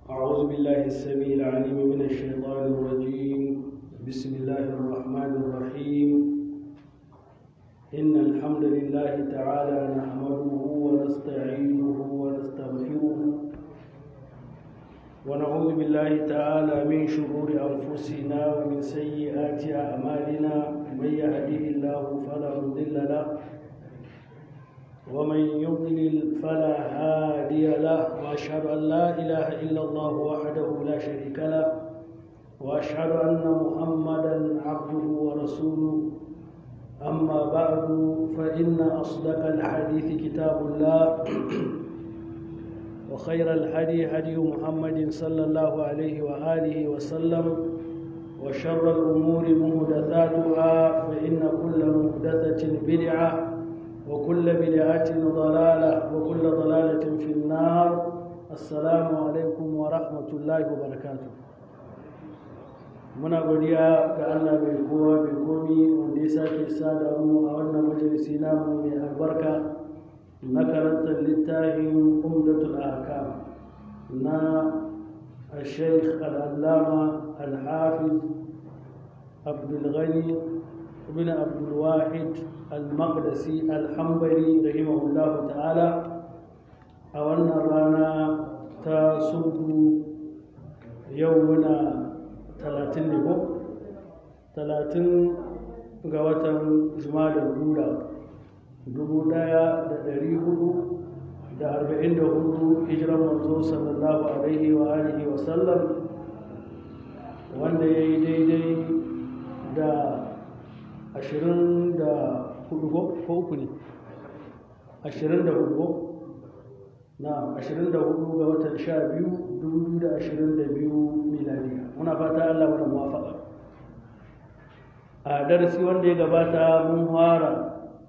أعوذ بالله السميع العليم من الشيطان الرجيم بسم الله الرحمن الرحيم إن الحمد لله تعالى نحمده ونستعينه ونستغفره ونعوذ بالله تعالى من شرور أنفسنا ومن سيئات أعمالنا من يهده الله فلا مضل له ومن يضلل فلا هادي له واشهد ان لا اله الا الله وحده لا شريك له واشهد ان محمدا عبده ورسوله اما بعد فان اصدق الحديث كتاب الله وخير الهدي هدي محمد صلى الله عليه واله وسلم وشر الامور محدثاتها فان كل محدثه بدعه وكل بدعة ضلالة وكل ضلالة في النار السلام عليكم ورحمة الله وبركاته muna godiya ga Allah mai kowa mai komi wanda ya sake sada mu a wannan majalisi namu mai albarka na karantar littafin umdatul ahkam na الشيخ العلامة الحافظ عبد الغني بن عبد الواحد المقدسي الحنبلي رحمه الله تعالى أولنا رانا تسد يومنا ثلاثين لبو ثلاثين قوة جمال الأولى dubu ɗaya da ɗari hudu da arba'in da hudu hijiran manzo sallallahu alaihi wa alihi wa sallam wanda ya yi daidai da ashirin da hudu ko uku ne ashirin da hudu na ashirin da hudu ga watan sha biyu dubu da ashirin da biyu miladiya muna fata allah mana muwafaka a darasi wanda ya gabata mun fara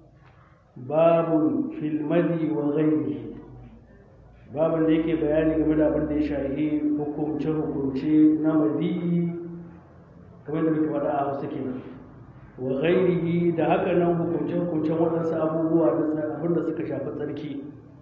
babu filmadi wa ghairi babin da yake bayani game da abin da ya shahi hukumce-hukumce na madi kamar da muke faɗa a hausa kenan wa ghairihi da haka nan hukunce-hukuncen waɗansu abubuwa da abin da suka shafi tsarki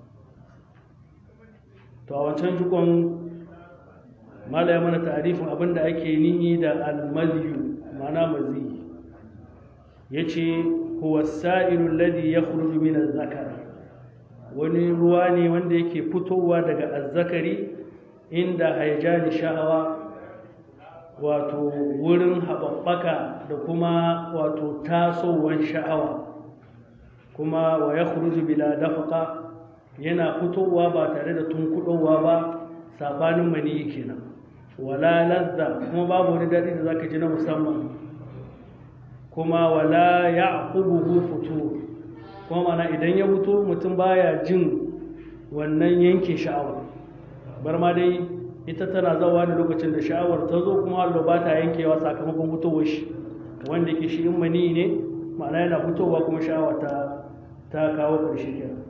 to a wancan jikon malaya mana tarifin abin da ake nihi da almaziyu mana mazi ya ce huwa sa'irun ladi ya kuruju min zakar wani ruwa ne wanda yake fitowa daga azzakari inda haijani sha'awa wato wurin haɓaɓɓaka da kuma wato tasowar sha'awa kuma wa ya bila dafaka yana fitowa ba tare da tunkuɗowa ba saɓanin maniyi kenan wala lazza kuma babu wani daɗi da zaka ji na musamman kuma wala ya ƙubuhu fito kuma mana idan ya fito mutum baya jin wannan yanke sha'awa bar ma dai ita tana zawa da lokacin da sha'awar ta zo kuma hallo ba ta yankewa sakamakon fitowar shi wanda ke shi in mani ne ma'ana yana fitowa kuma sha'awa ta ta kawo ƙarshe kenan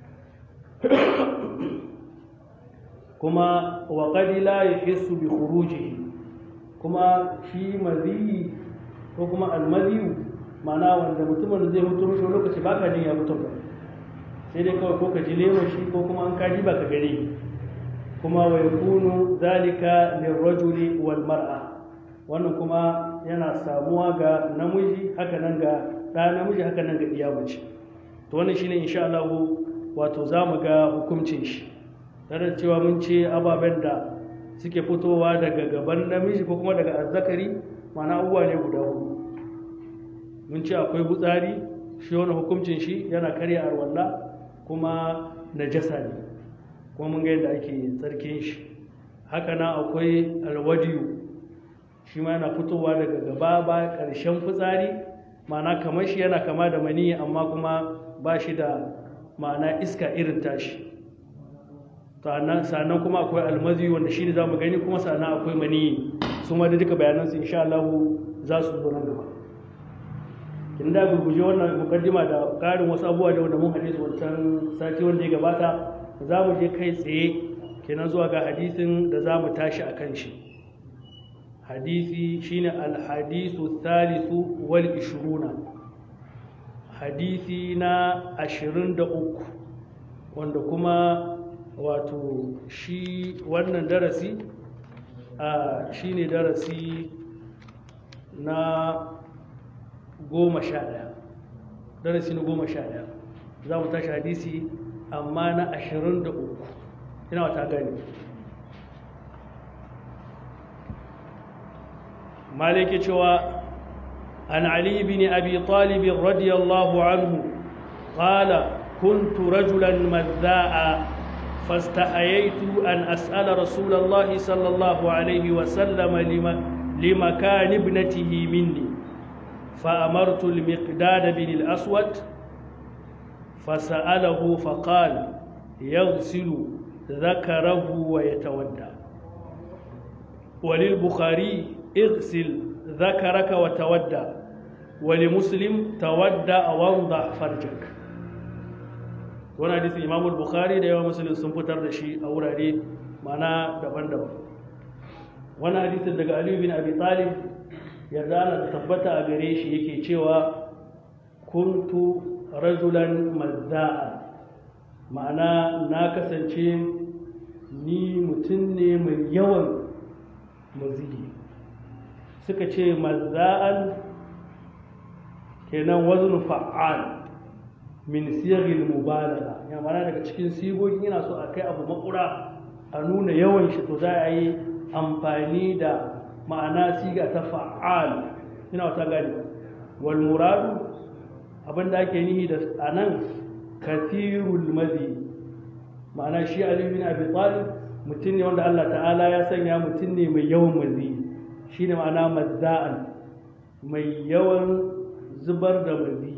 kuma wa qad la yahissu bi khurujihi kuma shi mazi ko kuma almazi ma'ana wanda mutumin da zai mutu mishi lokaci baka jin ya mutu ba sai dai kawai ko ka ji lemon shi ko kuma an kaji baka gani kuma wa yakunu zalika lirrajuli wal mar'a wannan kuma yana samuwa ga namiji haka nan ga ɗa namiji haka nan ga iya mace to wannan shine insha Allah wato zamu ga hukuncin shi tare da cewa mun ce ababen da suke fitowa daga gaban namiji ko kuma daga azzakari mana abubuwa ne guda hudu mun ce akwai gutsari shi wani hukuncin shi yana karya arwalla kuma najasa ne kuma mun ga yadda ake tsarkin shi haka nan akwai alwadiyu shi ma yana fitowa daga gaba ba ƙarshen fitsari ma'ana kamar shi yana kama da mani amma kuma ba shi da ma'ana iska irin tashi sannan kuma akwai almazi wanda shi ne za mu gani kuma sannan akwai mani su ma da duka bayanansu insha Allah za su zo nan gaba in da gurguje wannan mukaddima da ƙarin wasu abubuwa da wanda mun hadisi wancan sati wanda ya gabata za mu je kai tsaye kenan zuwa ga hadisin da za mu tashi a kan shi hadisi shine alhadisu thalithu wal ishiruna hadisi na ashirin da uku wanda kuma wato shi wannan darasi shi ne darasi na goma sha ɗaya darasi na goma sha ɗaya za mu tashi hadisi amma na ashirin da uku ina wata gani maliki cewa an ali bin abi talib radiyallahu anhu qala كنت رجلا مذاء فاستحييت أن أسأل رسول الله صلى الله عليه وسلم لمكان ابنته مني فأمرت المقداد بن الأسود فسأله فقال يغسل ذكره ويتودى وللبخاري اغسل ذكرك وتودى ولمسلم تودى وانضح فرجك wani hadisi imam bukhari da yawa musulun sun fitar da shi a wurare mana daban-daban wani hadisin daga aliyu bin abi talib yarda ana tabbata a gare shi yake cewa kuntu rajulan mazza'a ma'ana na kasance ni mutum ne mai yawan maziyi suka ce mazza'an kenan wazn fa'al min siyagil mubalagha ya mana daga cikin sigogin yana so a kai abu makura a nuna yawan shi to za a yi amfani da ma'ana siga ta fa'al ina wata gani wal muradu abinda ake nihi da anan kathirul mazi ma'ana shi ali bin abi talib mutum ne wanda Allah ta'ala ya sanya mutum ne mai yawan mazi shine ma'ana mazza'an mai yawan zubar da mazi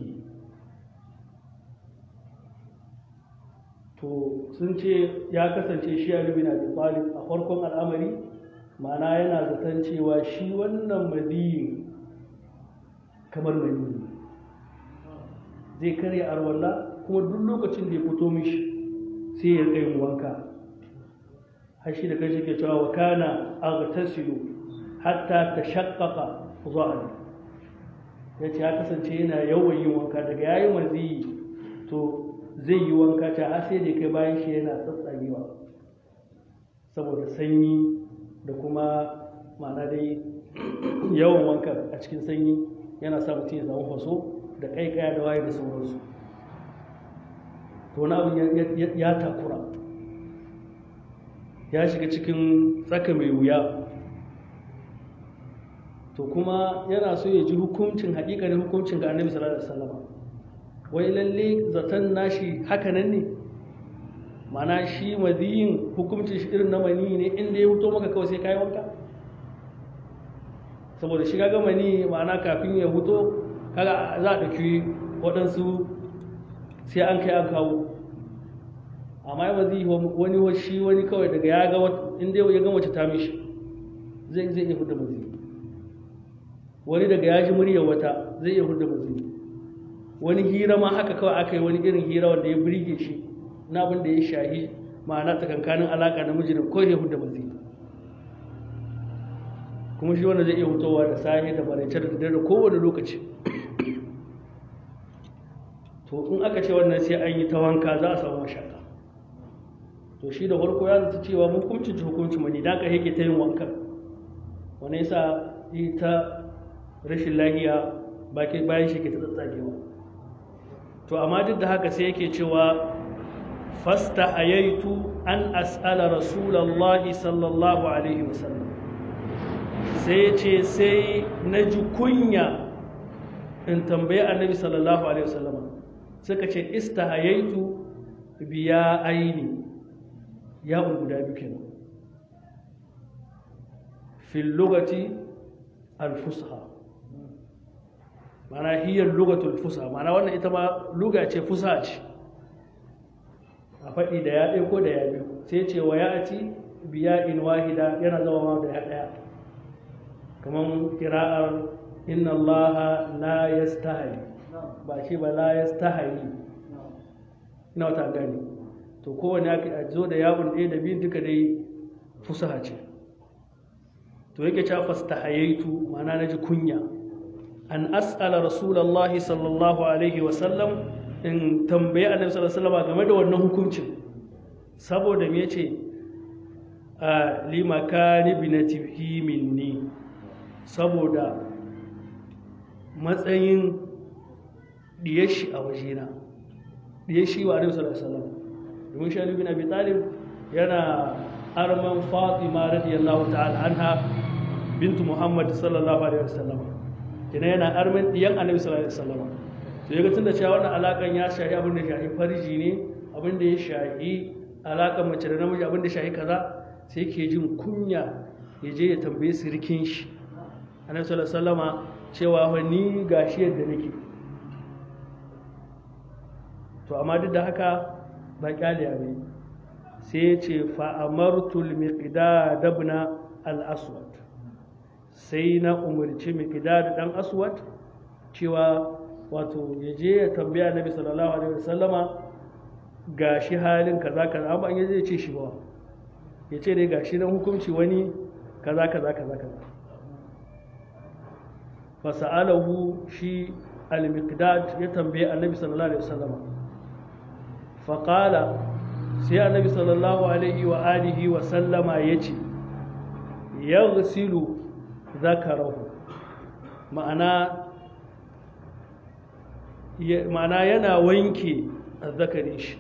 to sun ce ya kasance shi Ali bin Abi Talib a farkon al'amari ma'ana yana zaton cewa shi wannan madiyi kamar mani zai karya arwalla kuma duk lokacin da ya fito mishi sai ya tsayin wanka har shi da kashi ke cewa wa kana aghtasilu hatta tashaqqaqa dhahri yace ya kasance yana yawan yin wanka daga yayin maziyi to zai yi wanka ta har sai da kai bayan shi yana tsatsagewa saboda sanyi da kuma ma'ana dai yawan wanka a cikin sanyi yana sa mutum ya samu faso da kaikaya da waye da sauransu to wani abin ya takura ya shiga cikin tsaka mai wuya to kuma yana so ya ji hukuncin haƙiƙanin hukuncin ga annabi sallallahu alaihi wasallam wai lalle zaton nashi hakanan ne mana shi madiyin hukuncin shi irin na mani ne inda ya huto maka kawai sai kayi wanka saboda shi kaga mani ma'ana kafin ya huto kaga za a ɗauki waɗansu sai an kai an kawo amma ya mazi wani shi wani kawai daga ya ga inda ya ga mace ta mishi zai zai iya hudu mazi wani daga ya ji muryar wata zai iya hudu mazi wani hira ma haka kawai aka yi wani irin hira wanda ya birge shi na abin da ya shahi ma'ana tsakankanin alaƙa na mijinin ko ya hudu mazi kuma shi wanda zai iya hutowa da sahi da maraice da dare kowane lokaci to in aka ce wannan sai an yi ta wanka za a samu mashaka to shi da farko ya zata cewa hukuncin ci hukuncin mani da aka yake ta yin wankan wani yasa yi ta rashin lahiya bayan shi ke ta tsatsagewa to amma duk da haka sai yake cewa fasta ayaitu an as'ala rasulallahi sallallahu alaihi wasallam sai ce sai na ji kunya in tambayi annabi sallallahu alaihi wasallam suka ce istahayaitu biya aini ya guda biyu kenan fil lugati al-fusha mana hiyar lugatul fusa mana wannan ita ma luga ce fusa ce a faɗi da ya ɗaya ko da ya biyu sai ce wa ya ci biya in wahida yana zama ma da ya ɗaya kamar kira'ar inna allaha la yastahi ba shi ba la yastahi ina wata gani to kowane aka zo da yawon ɗaya da biyun duka dai fusaha ce to yake cewa fastahayaitu ma'ana naji kunya an as'ala rasulullahi sallallahu alaihi wa sallam in tambaye annabi sallallahu alaihi wasallam game da wannan hukuncin saboda me ce a limakani binatihi minni saboda matsayin diyashi a wajena diyashi wa alaihi sallallahu alaihi wasallam domin shi Ali bin Abi Talib yana arman Fatima radiyallahu ta'ala anha bintu Muhammad sallallahu alaihi wasallam kina yana arman diyan Annabi sallallahu alaihi wasallam to yaga tunda cewa wannan alakan ya shahi abin da shahi farji ne abin da ya shahi alakan mace da namiji abin da shahi kaza sai ke jin kunya ya je ya tambaye sirkin shi Annabi sallallahu alaihi wasallama cewa fa ni gashi yadda nake to amma duk da haka ba kyale ne sai ya ce fa'amartul miqdad ibn al-aswad sai na umarci miqdad dan aswad cewa wato ya je ya tambaya annabi sallallahu alaihi wasallama gashi halin kaza kaza amma an yaje ya ce shi ba ya ce dai gashi nan hukunci wani kaza kaza kaza kaza fasa'alahu shi al-miqdad ya tambaye annabi sallallahu alaihi wasallama faqala sai annabi sallallahu alaihi wa alihi wa sallama yace yaghsilu zakarahu ma'ana ma'ana yana wanke azzakarin shi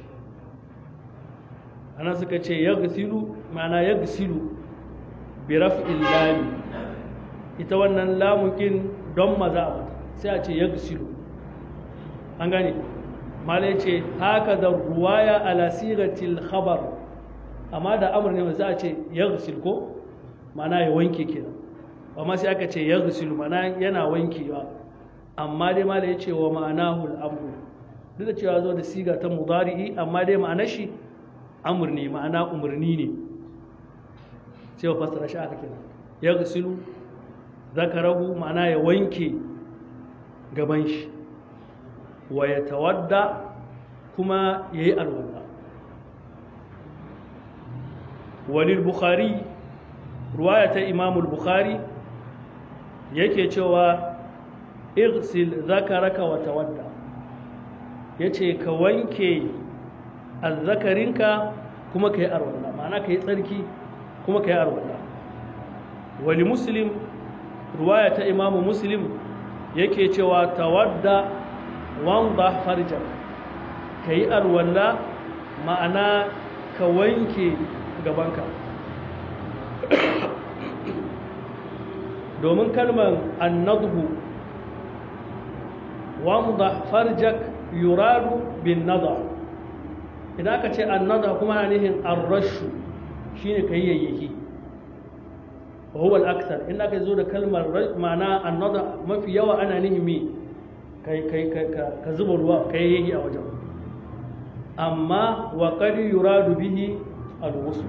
ana suka ce yaghsilu ma'ana yaghsilu bi raf'il lam ita wannan lamukin don maza sai a ce yaghsilu an gane mala yace haka da ruwaya ala siratil khabar amma da amr ne za a ce yaghsil ko ma'ana ya wanke kenan amma sai aka ce yaghsilu ma'ana yana wankewa amma dai mala yace wa ma'anahu al-amru duk da cewa zo da siga ta mudari'i amma dai ma'anar shi amur ne ma'ana umarni ne sai wa fassara shi aka kenan ya gusilu zakarahu ma'ana ya wanke gaban shi wa ya tawadda kuma ya yi alwala walil bukhari ruwaya ta imamul bukhari yake cewa igsil zakaraka wa tawadda ya ce ka wanke azzakarinka kuma ka yi arwalla ma'ana ka yi tsarki kuma ka yi arwalla wali muslim ruwaya ta imamu muslim yake cewa tawadda wanda farjar ka yi arwalla ma'ana ka wanke gabanka domin kalmar annadhu wanda farjak yuradu bin nadar idan aka ce annada kuma na nihin arrashu shine kai yayyaki wa huwa al-akthar in aka zo da kalmar ma'ana annada mafi yawa ana nihin mi kai kai ka zuba ruwa kai yayi a wajen amma wa qad yuradu bihi al-ghusl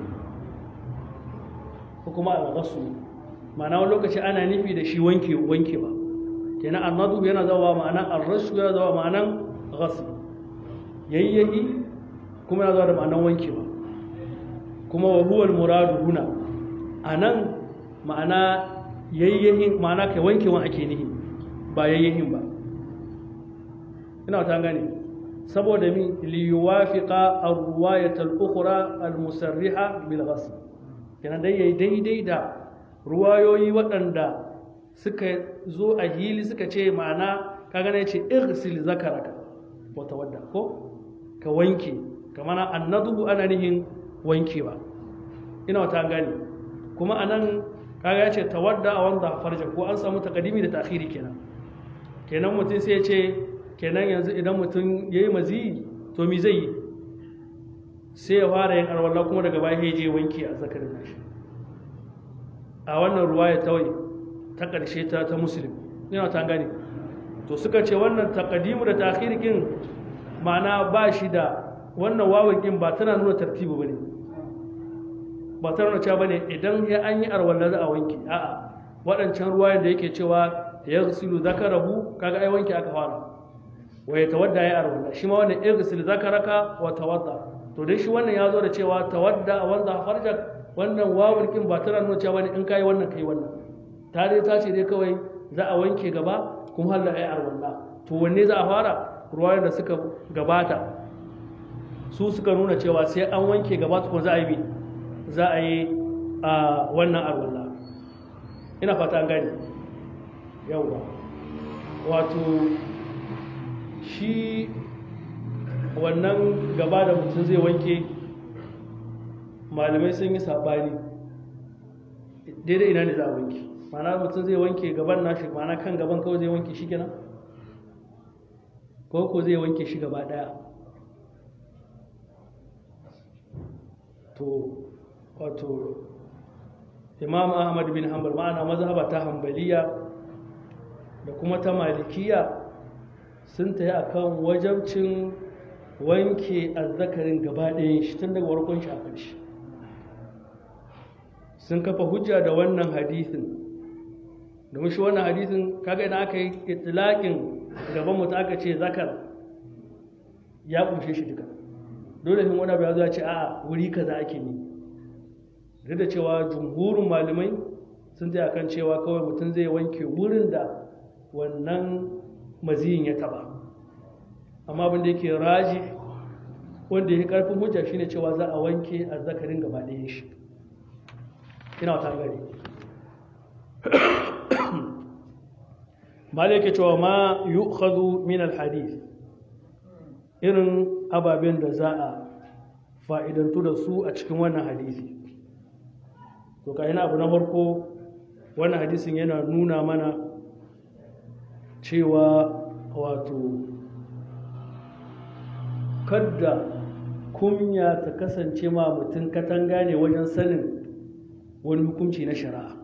ko kuma al-ghusl ma'ana wani lokaci ana nufi da shi wanke wanke ba kenan annadu yana zawa ma'anan arrashu yana zawa ma'anan ghusl yayyaki kuma ya zo da ma'anan wankewa kuma wa huwal muradu huna anan ma'ana yayyahin ma'ana kai wankewa ake nihi ba yayyahin ba ina ta gane saboda min li yuwafiqa ar-riwayat al-ukhra al-musarriha bil ghasl kenan dai yayi daidai da ruwayoyi waɗanda suka zo a hili suka ce ma'ana kaga ne ce irsil zakaraka wa tawadda ko ka wanke kamar annadu ana nihin wankewa ina wata gani kuma anan kaga ya ce tawadda a wanda farja ko an samu takadimi da ta'khiri kenan kenan mutum sai ya ce kenan yanzu idan mutum yayi mazi to mi zai yi sai ya fara yin arwalla kuma daga baya ya je wanke a zakarin nashi a wannan ruwaya tawai ta ƙarshe ta ta muslim ina wata gani to suka ce wannan takadimu da ta'khiri kin ma'ana ba shi da wannan wawon ɗin ba tana nuna tartibu ba ne ba tana nuna cewa ba ne idan ya an yi arwallar za a wanke a'a waɗancan ruwayen da yake cewa ya silu zakarahu kaga ai wanke aka fara wa ya tawadda ya arwalla shi ma wannan irsil zakaraka wa tawadda to dai shi wannan ya zo da cewa tawadda wanda farjak wannan wawon ɗin ba tana nuna cewa ne in kai wannan kai wannan ta dai ta ce dai kawai za a wanke gaba kuma Allah ya arwalla to wanne za a fara ruwayen da suka gabata su suka nuna cewa sai an wanke gaba tukun za a yi za a yi a wannan arwalla ina fata an gani yauwa wato shi wannan gaba da mutum zai wanke malamai sun yi saɓani daidai ina ne za a wanke mana mutum zai wanke gaban nashi mana kan gaban kawai zai wanke shi kenan ko ko zai wanke shi gaba ɗaya to wato imam ahmad bin hanbal ma'ana mazhaba ta hambaliya da kuma ta malikiya sun ta yi akan wajabcin wanke azzakarin gaba ɗayan shi tun daga warkon shi a ƙarshe sun kafa hujja da wannan hadisin domin shi wannan hadisin kaga idan aka yi itilaƙin gaban mutum aka ce zakar ya ƙunshe shi duka dole hin wani abu ya zo ce a wuri kaza ake ne duk da cewa jumhurin malamai sun taya kan cewa kawai mutum zai wanke wurin da wannan maziyin ya taba amma abin da yake raji wanda ya karfin hujja shine cewa za a wanke azzakarin gaba ɗaya shi ina wata gari malai yake cewa ma yu'khadhu min alhadith irin ababen da za a fa'idantu da su a cikin wannan hadisi to ka yana abu na farko wannan hadisin yana nuna mana cewa wato kadda kunya ta kasance ma mutum katanga ne wajen sanin wani hukunci na shari'a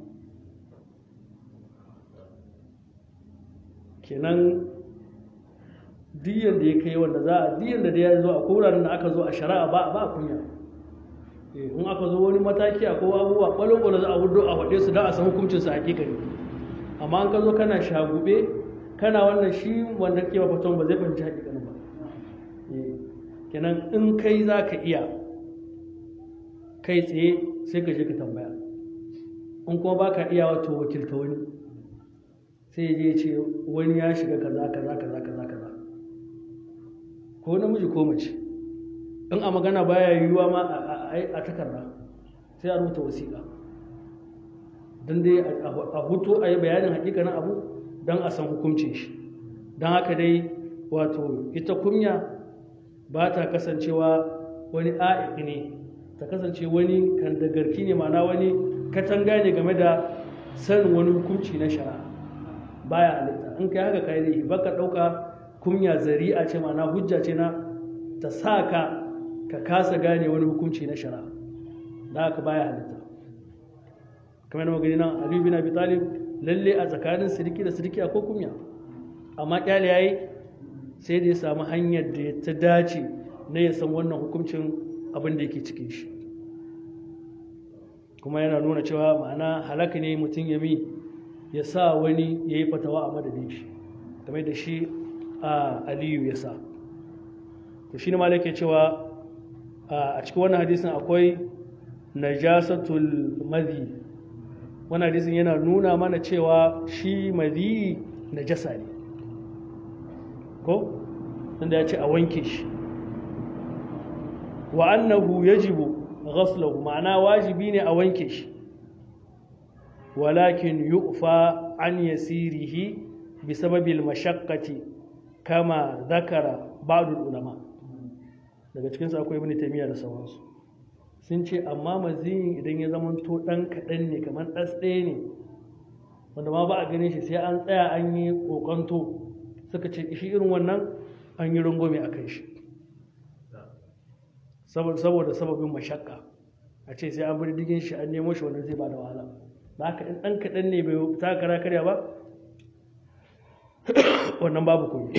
kenan diyan da ya kai wanda za a diyan da ya zo a koranin da aka zo a shari'a ba ba kunya in aka zo wani mataki a kowa abubuwa kwalo-kwalo za a hudu a faɗe su don a san hukuncinsu a hakikani amma an ka zo kana shagube kana wannan shi wanda ke mafaton ba zai fahimci hakikanin ba kenan in kai za ka iya kai tsaye sai ka je ka tambaya in kuma ba ka iya wato wakilta wani sai ya je ce wani ya shiga kaza kaza kaza kaza kaza ko namiji ko mace in a magana baya yiwuwa ma a takarda sai a rubuta wasiƙa don dai a hutu a yi bayanin hakikanin abu don a san hukuncin shi don haka dai wato ita kunya ba ta kasancewa wani a'iq ne ta kasance wani kandagarki ne ma'ana wani katanga ne game da sanin wani hukunci na shari'a baya halitta in kai haka kai zai baka ɗauka kunya zari'a ce ma'ana hujja ce na ta sa ka ka kasa gane wani hukunci na shari'a da haka baya halitta kamar da magani nan aliyu bin abi talib lalle a tsakanin sirki da sirki akwai kunya amma kyale yayi sai da ya samu hanyar da ta dace na ya san wannan hukuncin abin da yake cikin shi kuma yana nuna cewa ma'ana halaka ne mutum ya mi ya sa wani ya yi fatawa a madadin shi kamar da shi a aliyu ya sa to shi ne ma yake cewa a cikin wannan hadisin akwai najasatul madhi wannan hadisin yana nuna mana cewa shi madhi najasa ne ko inda ya ce a wanke shi wa annahu yajibu ghaslahu ma'ana wajibi ne a wanke shi walakin yu'fa an yasirihi bi sababil mashaqqati kama zakara ba'dul ulama daga cikin su akwai ibn taymiya da sauransu sun ce amma maziyin idan ya zama to dan kadan ne kamar ɗas ɗaya ne wanda ma ba a ganin shi sai an tsaya an yi kokonto suka ce shi irin wannan an yi rungume a kan shi saboda sababin mashakka a ce sai an bi digin shi an nemo shi wannan zai ba da wahala ba haka in ɗan kaɗan ne bai ta kara karya ba wannan babu komi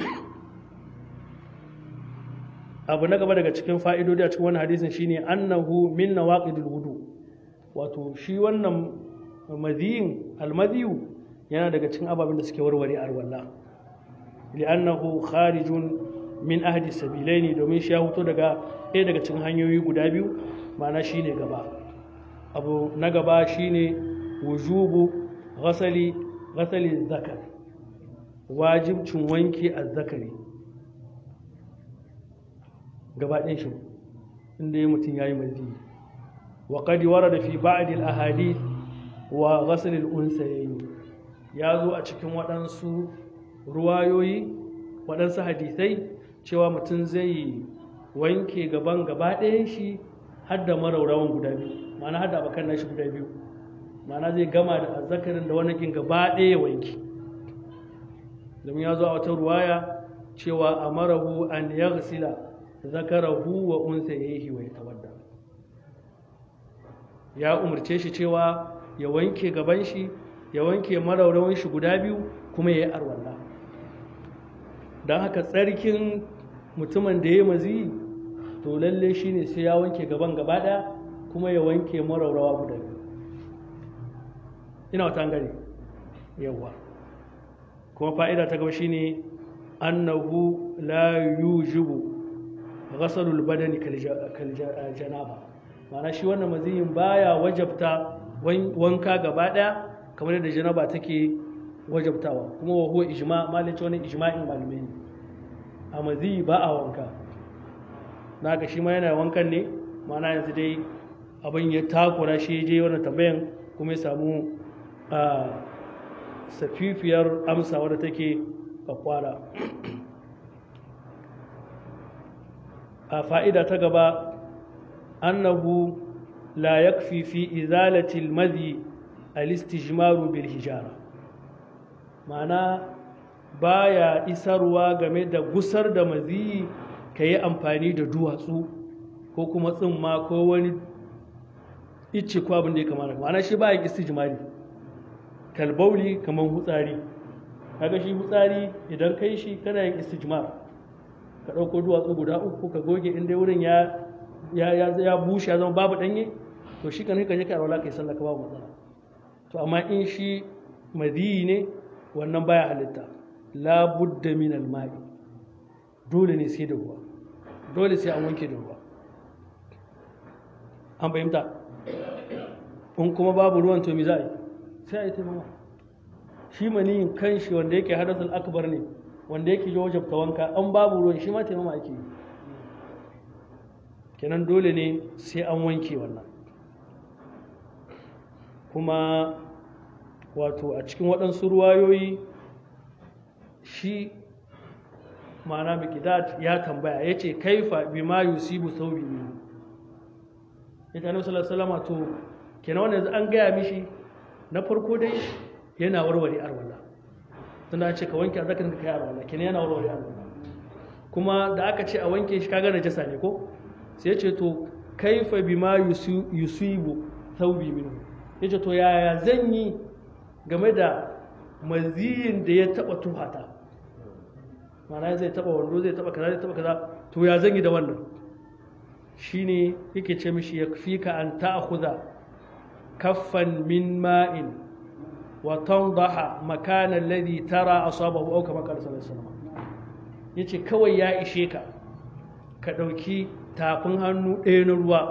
abu na gaba daga cikin fa'idodi a cikin wannan hadisin shine annahu min nawaqidul wudu wato shi wannan madiyin almadiyu yana daga cikin ababen da suke warware arwalla li'annahu kharijun min ahdi sabilaini domin shi ya huto daga ɗaya daga cikin hanyoyi guda biyu ma'ana shine gaba abu na gaba shine wujubu ghasali ghasali zakar wajibcin wanke azzakari gaba ɗayan shi inda ya mutum ya yi mazi wa qad warada fi ba'd al ahadith wa ghasl al unsayayn ya zo a cikin waɗansu ruwayoyi waɗansu hadisai cewa mutum zai wanke gaban gaba ɗayan shi har da maraurawan guda biyu ma'ana har da abokan nashi guda biyu ma'ana zai gama da azzakarin da wani gaba ɗaya wanke domin ya zo a wata ruwaya cewa amarahu an yaghsila zakarahu wa unsayhi wa yatawadda ya umarce shi cewa ya wanke gaban shi ya wanke maraurawan shi guda biyu kuma ya yi arwalla don haka tsarkin mutumin da ya mazi to lalle shi ne sai ya wanke gaban gaba ɗaya kuma ya wanke maraurawa guda biyu ina wata gari yawa kuma fa'ida ta gaba shi ne annahu la yujibu ghasalul badani kal janaba ma'ana shi wannan maziyin baya wajabta wanka gaba ɗaya kamar yadda janaba take wajabtawa kuma wa huwa ijma malin wani ijma'in malamai ne a maziyi ba a wanka na ka shi ma yana wankan ne mana yanzu dai abin ya takura shi je wannan tambayan kuma ya samu a safifiyar amsa wadda take kwakwara a fa'ida ta gaba annahu la yakfi fi izalati almadhi alistijmaru bil hijara ma'ana baya isarwa game da gusar da mazi ka yi amfani da duwatsu ko kuma tsimma ko wani icce ko abin da ya kamata ma'ana shi ba yin istijmari kalbauli kamar hutsari kaga shi hutsari idan kai shi kana yin istijmar ka ɗauko duwatsu guda uku ka goge inda wurin ya ya ya bushe ya zama babu ɗanye to shi kan ka je ka alwala kai sallah ka babu matsala to amma in shi madiyi ne wannan baya halitta la budda min al-ma'i dole ne sai da ruwa dole sai an wanke da ruwa an fahimta in kuma babu ruwan to mi za a yi sai a yi taimama shi maniyin kan shi wanda yake hadasul akbar ne wanda yake yi wajabta wanka an babu ruwan shi ma taimama ake yi kenan dole ne sai an wanke wannan kuma wato a cikin waɗansu ruwayoyi shi ma'ana mikidat ya tambaya ya ce kaifa bi ma yusibu saubi ne ya ta nufi salama to kenan wanda an gaya mishi na farko dai yana warware arwala tunda ce ka wanke a zakarin ka kai arwala kenan yana warware arwala kuma da aka ce a wanke shi kaga najasa ne ko sai ya ce to kaifa bi ma yusibu saubi minhu ya ce to yaya zan yi game da maziyin da ya taba tuhata mana zai taba wando zai taba kaza zai taba kaza to ya zan yi da wannan shine yake ce mishi ya fi ka an ta'khudha kaffan min ma'in wa tandaha makana alladhi tara asabahu aw kama qala sallallahu alaihi wasallam yace kawai ya ishe ka ka dauki tafin hannu ɗaya na ruwa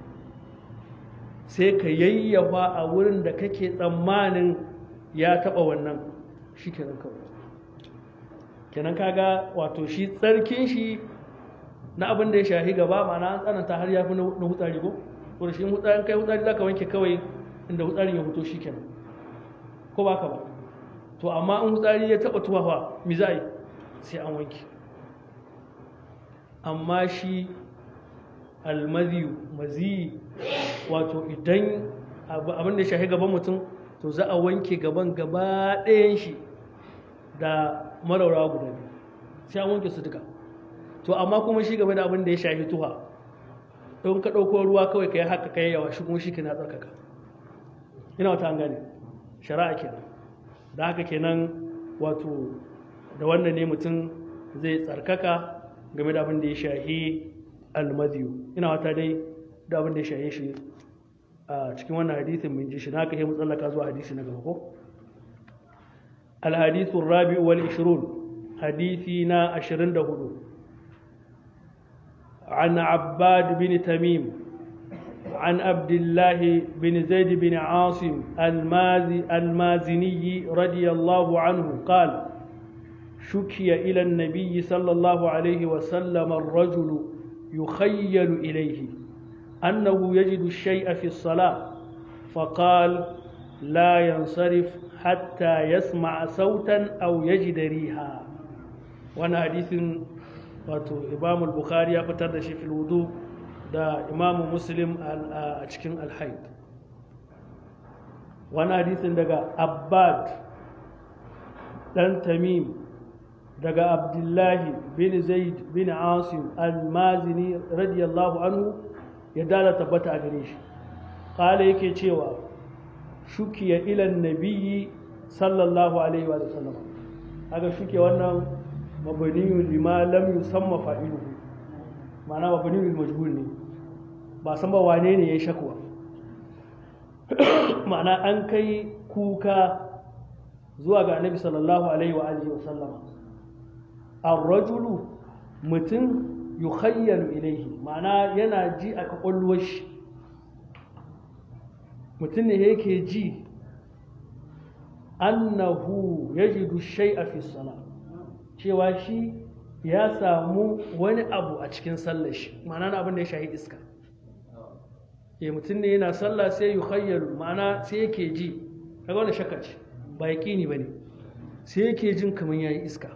sai ka yayyafa a wurin da kake tsammanin ya taɓa wannan shi kenan kawai kenan kaga wato shi tsarkin shi na abin da ya shahi gaba ma'ana an tsananta har ya fi na hutsari ko ko da shi hutsarin kai hutsari za ka wanke kawai inda hutsarin ya fito shi kenan ko ba ka ba to amma in hutsari ya taɓa tuwafa mi za a yi sai an wanke amma shi almaziyu maziyi wato idan abin da ya shahi gaban mutum to za a wanke gaban gaba ɗayan shi da maraurawa guda biyu sai an wanke su duka to amma kuma shi game da abin da ya shahi tuha don ka ɗauko ruwa kawai ka yi haka ka yi yawa shi kuma shi ke na tsarkaka ina wata an gane shari'a kenan da haka kenan wato da wannan ne mutum zai tsarkaka game da abin da ya shahi almadiyu ina wata dai da abin da ya shahi shi a cikin wannan hadisin mun ji shi na ka yi mutsallaka zuwa hadisi na gaba ko الحديث الرابع والعشرون حديثنا عشرين دهدو عن عباد بن تميم عن عبد الله بن زيد بن عاصم المازي المازني رضي الله عنه قال شكي إلى النبي صلى الله عليه وسلم الرجل يخيل إليه أنه يجد الشيء في الصلاة فقال لا ينصرف حتى يسمع صوتا أو يجد ريحا وانا حديث wato imam al-bukhari ya fitar da shi fil wudu da imam muslim a cikin al-haid wani hadisin daga abbad dan tamim daga abdullahi bin zaid bin asim al-mazini radiyallahu anhu ya dala tabbata a gare shi kala yake cewa shukiya ilan nabiyyi sallallahu alaihi wa sallam aga shuke wannan mabaniyu lima lam yusamma fa'iluhu ma'ana mabaniyu majhul ne ba san ba wane ne ya shakwa ma'ana an kai kuka zuwa ga annabi sallallahu alaihi wa alihi wa sallama ar-rajulu mutum yukhayyalu ilaihi ma'ana yana ji a kwakwalwar shi mutum ne yake ji annahu yajidu shay'a fi salat cewa shi ya samu wani abu a cikin sallar shi ma'ana na abin da ya shahi iska ya mutum ne yana sallah sai yi khayyaru ma'ana sai yake ji kaga wani shakka ce ba ya ƙini ba ne sai yake jin kamar ya yi iska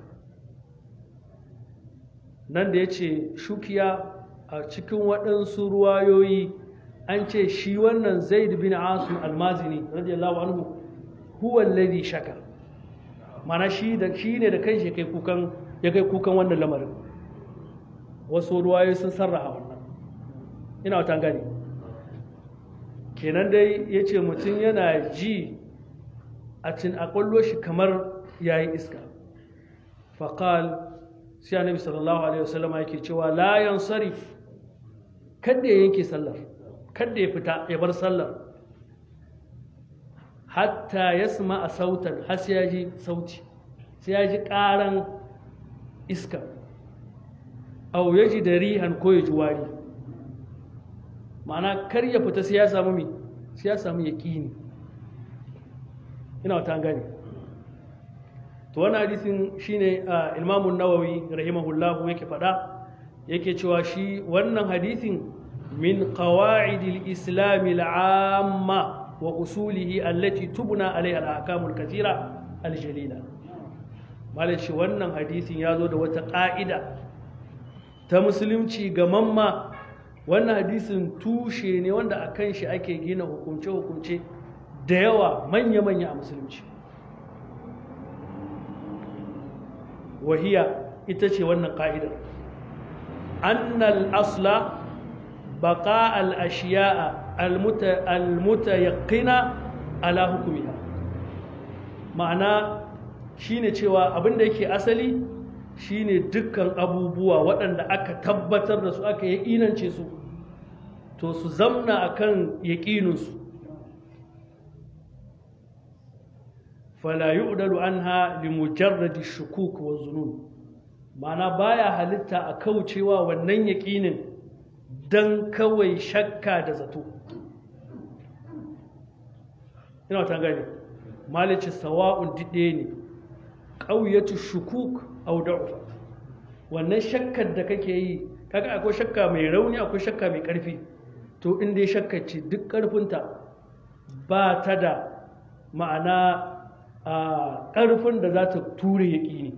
nan da ya ce shukiya a cikin waɗansu ruwayoyi an ce shi wannan zaid bin asim almazini radiyallahu anhu huwa alladhi shaka mana shi da shi ne da kanshi ya kai kukan ya kai kukan wannan lamarin wasu ruwayoyi sun sarraha wannan ina wata gani kenan dai ya ce mutum yana ji a cin akwallo shi kamar ya yi iska faƙal sai annabi sallallahu alaihi wasallama yake cewa layan sarif kadda ya yanke sallar kadda ya fita ya bar sallar hatta ya suma a sautan har sai ya ji sauti sai ya ji ƙaran iska au ya ji da rihan ko ya ji wari ma'ana kar ya fita sai ya samu mi sai ya samu yaƙini ina wata gani to wannan hadisin shine imamun nawawi rahimahullahu yake faɗa yake cewa shi wannan hadisin min qawa'idil islam al'amma wa usulihi allati tubna alaiha al-ahkamul kathira al-jalila malaci wannan hadisin ya zo da wata ƙa'ida ta musulunci ga mamma wannan hadisin tushe ne wanda a kan shi ake gina hukunce-hukunce da yawa manya-manya a musulunci wahiya ita ce wannan ƙa'idar annal asla baƙa al'ashiya'a almutayaƙina ala hukumiha ma'ana shine cewa abinda yake asali shine dukkan abubuwa waɗanda aka tabbatar da su aka yi inance su to su zamna akan yaƙininsu fala yu'dalu anha li mujarradi shukuk wa zunun ma'ana baya halitta a kaucewa wannan yaƙinin dan kawai shakka da zato ina ta gani malici sawa'un dide ne ƙauyatu shukuk au da'ufa wannan shakkar da kake yi kaga akwai shakka mai rauni akwai shakka mai ƙarfi to in dai shakka ce duk ƙarfinta ba ta da ma'ana a ƙarfin da za ta ture yaƙini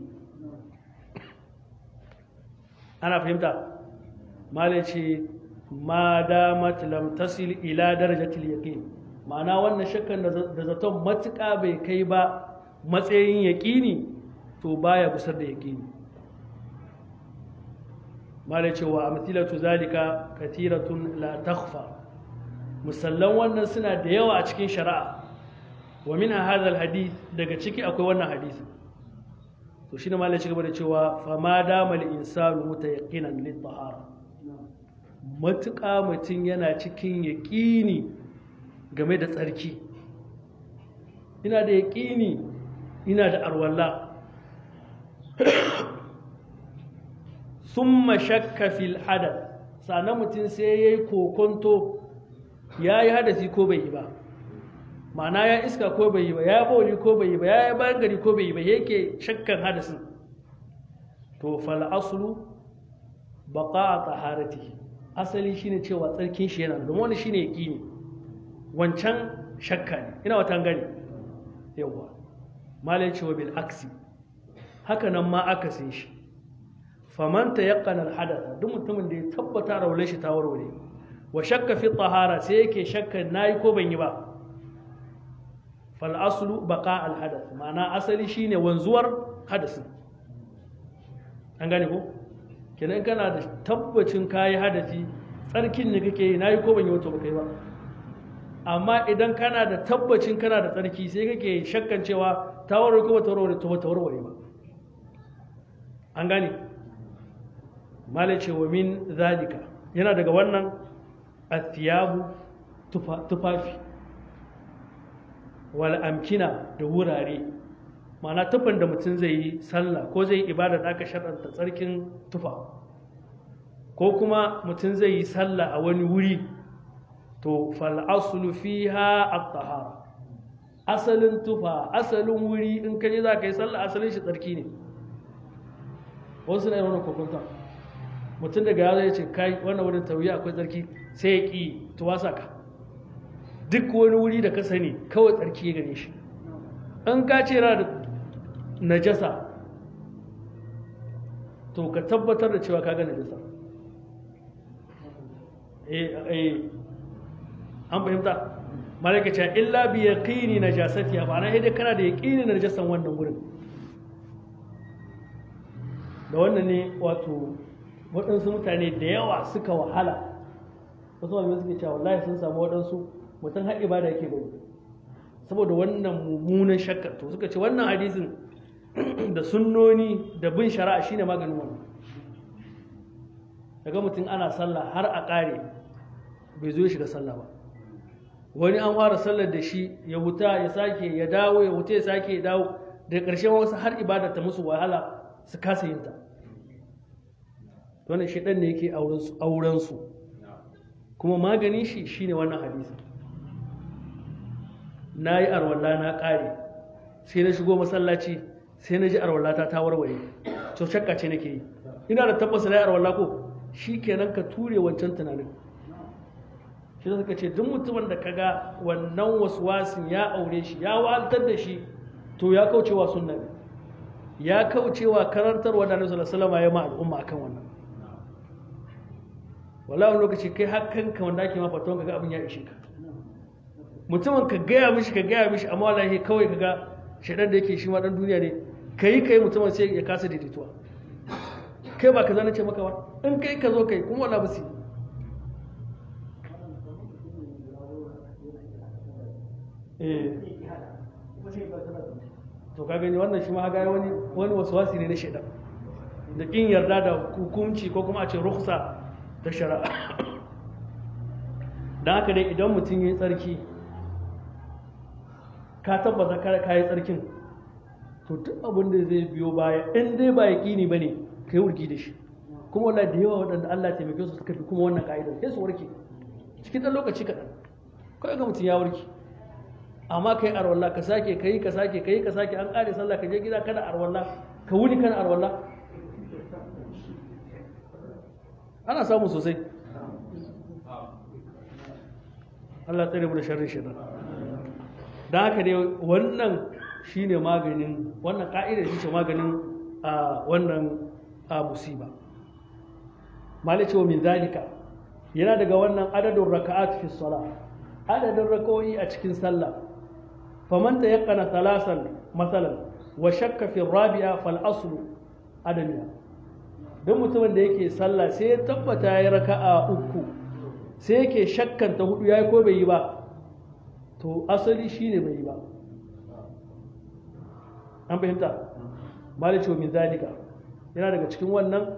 ana fahimta malai ce ma damat lam tasil ila darajatil yaqin ma'ana wannan shakkan da zaton matuƙa bai kai ba matsayin yaƙini to baya busar da yaƙini malai cewa amthilatu zalika katiratun la takhfa musallan wannan suna da yawa a cikin shari'a wa min hadha hadith daga ciki akwai wannan hadisi to shine malai ci gaba da cewa fa ma dama al insanu mutayaqqinan lit tahara matuƙa mutum yana cikin yaƙini game da tsarki ina da yaƙini ina da arwalla summa shakka fil hadath sannan mutum sai ya yi kokonto ya yi hadasi ko bai yi ba ma'ana ya iska ko bai yi ba ya bauli ko bai yi ba ya yi bayan gari ko bai yi ba yake shakkan hadasin to fal aslu baqa taharati asali shine cewa tsarkin shi yana domin wani shine yaqini wancan shakka ne ina wata gani yawa malai cewa bil aksi haka nan ma akasin shi faman tayaqqana al hadatha duk mutumin da ya tabbata rawle shi ta warware wa shakka fi tahara sai yake shakka nayi ko ban yi ba fal aslu baqa al hadath ma'ana asali shine wanzuwar hadasin an gane ko kenan kana da tabbacin kayi hadasi tsarkin ne kake yi nayi ko ban yi wato ba kai ba amma idan kana da tabbacin kana da tsarki sai kake shakkan cewa ta warware ko ba ta warware to ba ta warware ba an gane malai ce wa min zalika yana daga wannan athiyabu tufafi wal amkina da wurare ma'ana tufan da mutum zai yi sallah ko zai yi ibada da aka shaɗanta tsarkin tufa ko kuma mutum zai yi sallah a wani wuri to fal'asulu fiha at-tahara asalin tufa asalin wuri in kaje za ka yi sallah asalin shi tsarki ne wasu na yi wani kokonta mutum daga ya zai ce kai wannan wurin tauyi akwai tsarki sai ya ƙi tuwasa ka duk wani wuri da ka sani kawai tsarki ya gane shi in ka ce yana da najasa to ka tabbatar da cewa ka ga najasa eh an fahimta malaka ce illa bi yaqini najasati ba na dai kana da yaqini najasan wannan gurin da wannan ne wato waɗansu mutane da yawa suka wahala wasu malamai suke cewa wallahi sun samu waɗansu mutum har ibada yake bari saboda wannan mummunan shakka to suka ce wannan hadisin da sunnoni da bin shari'a shine maganin wannan daga mutum ana sallah har a ƙare bai zo ya shiga sallah ba wani an fara sallar da shi ya wuta ya sake ya dawo ya wuta ya sake ya dawo daga ƙarshe wasu har ibada ta musu wahala su kasa yin ta wannan shaidan ne yake auren su kuma maganin shi shine wannan hadisi na yi arwalla na ƙare sai na shigo masallaci sai na ji arwallata ta warware to shakka ce nake yi ina da tabbasa na yi arwalla ko shi kenan ka ture wancan tunanin shi da suka ce duk mutumin da kaga wannan waswasin ya aure shi ya waltar da shi to ya kaucewa sunna ne ya kaucewa karantarwa da Annabi sallallahu alaihi ya ma al'umma akan wannan wallahi lokaci kai hakkanka wanda ake ma faton kaga abin ya ishe ka mutumin ka gaya mishi ka gaya mishi amma wallahi kawai kaga shaidan da yake shi ma dan duniya ne kai kai mutumin sai ya kasa daidaituwa kai ba ka zana ce maka ba in kai ka zo kai kuma wala basi to ka gani wannan shi ma ga wani wani waswasi ne na shaidan da kin yarda da hukunci ko kuma a ce rukhsa ta shari'a dan haka dai idan mutum yi tsarki ka tabbata ka yi tsarkin to duk abin da zai biyo baya in dai ba yaƙini ba ne ka yi wurgi da shi kuma wallahi da yawa waɗanda Allah taimake su suka fi kuma wannan ka'idar sai su warke cikin ɗan lokaci kaɗan kawai ga mutum ya warke amma ka yi arwalla ka sake ka yi ka sake ka yi ka sake an ƙare sallah ka je gida kana arwalla ka wuni kana arwalla ana samu sosai Allah tsare mu da sharrin shaitan da haka dai wannan shine maganin wannan ka'idar shi ce maganin a wannan a musiba malai cewa min zalika yana daga wannan adadin raka'at fi sala adadin raka'o'i a cikin sallah faman tayaqqana thalasan masalan wa shakka fi rabi'a fal aslu adamiya don mutumin da yake sallah sai ya tabbata ya raka'a uku sai yake shakkan ta hudu yayi ko bai yi ba to asali shine bai yi ba an fahimta malice min zalika yana daga cikin wannan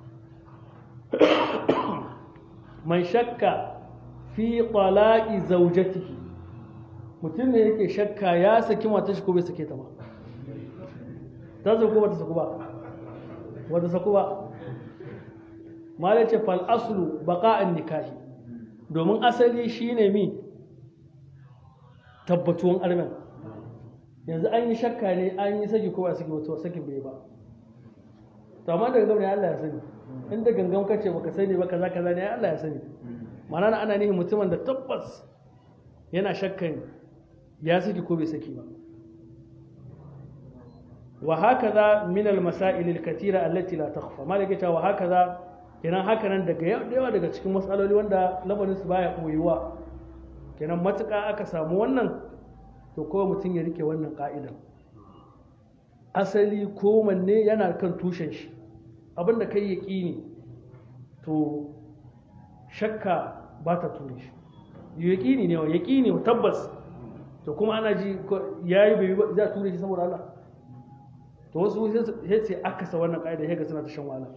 man shakka fi tala'i zaujatihi mutum ne yake shakka ya saki mata shi ko bai sake ta ba ta saku ba ta saku ba wata saku ba malice fal aslu baqa'an nikahi domin asali shine mi tabbatuwan armen yanzu an yi shakka ne an yi saki ko ba saki wato sakin bai ba to amma daga gaba ne Allah ya sani inda gangan kace baka sani ba kaza kaza ne Allah ya sani ma'ana ana nihin mutumin da tabbas yana shakkan ya saki ko bai saki ba wa hakaza min al masail al katira allati la takhfa malaka ta wa hakaza kenan haka nan daga yawa daga cikin matsaloli wanda lamarin su baya koyuwa kenan matuƙa aka samu wannan to kawai mutum ya rike wannan ka'idan asali ko manne yana kan tushen shi abinda kai yaƙini to shakka ba ta ture shi yaƙini ne wa yaƙini wa tabbas to kuma ana ji ya yi bai za a ture shi saboda Allah to wasu sai sai aka sa wannan ƙa'ida ya ga suna ta shan wahala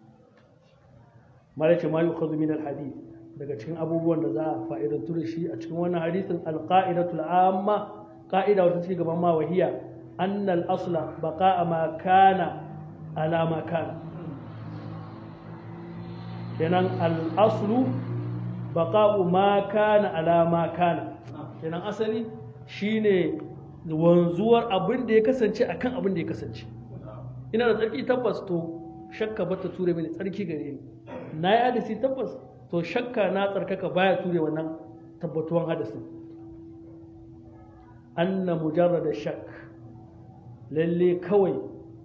mala ce ma yi khadu min alhadith daga cikin abubuwan da za a fa'idantu da shi a cikin wannan hadithin alqa'idatul amma qa'ida wata ce gaban ma wahiya annal asla baqa'a ma kana ala ma kana kenan al-aslu baqa'u ma kana ala ma kana kenan asali shine wanzuwar abin da ya kasance akan abin da ya kasance ina da tsarki tabbas to shakka bata ture mini tsarki gare ni na yi hadisi tabbas to shakka na tsarkaka baya ture wannan tabbatuwan hadasin anna mujarrada shak lalle kawai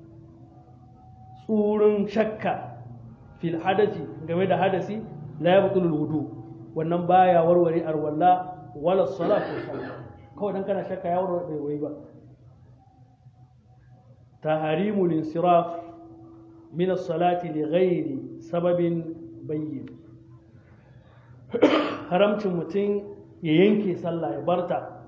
tsurin shakka fil hadasi game da hadasi la yabtulul wudu wannan baya warware arwalla wala salatu sallah kawai dan kana shakka ya warware bai wai ba taharimul insiraf min as-salati li ghairi sababin bayyin haramcin mutum ya yanke sallah ya barta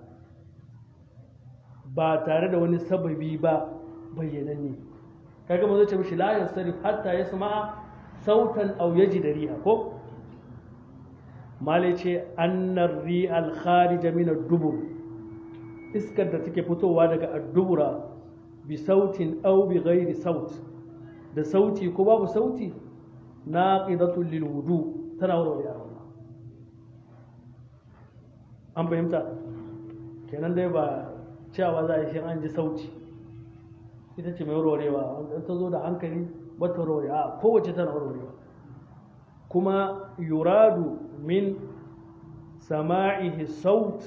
ba tare da wani sababi ba bayyananne kaga mu zai ce mishi la yansarif hatta yasma'a sautan aw yajid riha ko malai ce annar ri'al kharija min ad-dubur iskar da take fitowa daga addubura bi sautin aw bi ghairi saut da sauti ko babu sauti naqidatul lil wudu tana warware Allah an fahimta kenan dai ba cewa za a yi shi an ji sauti ita ce mai warwarewa wanda ta zo da hankali ba ta warware a kowace tana warwarewa kuma yuradu min sama'ihi saut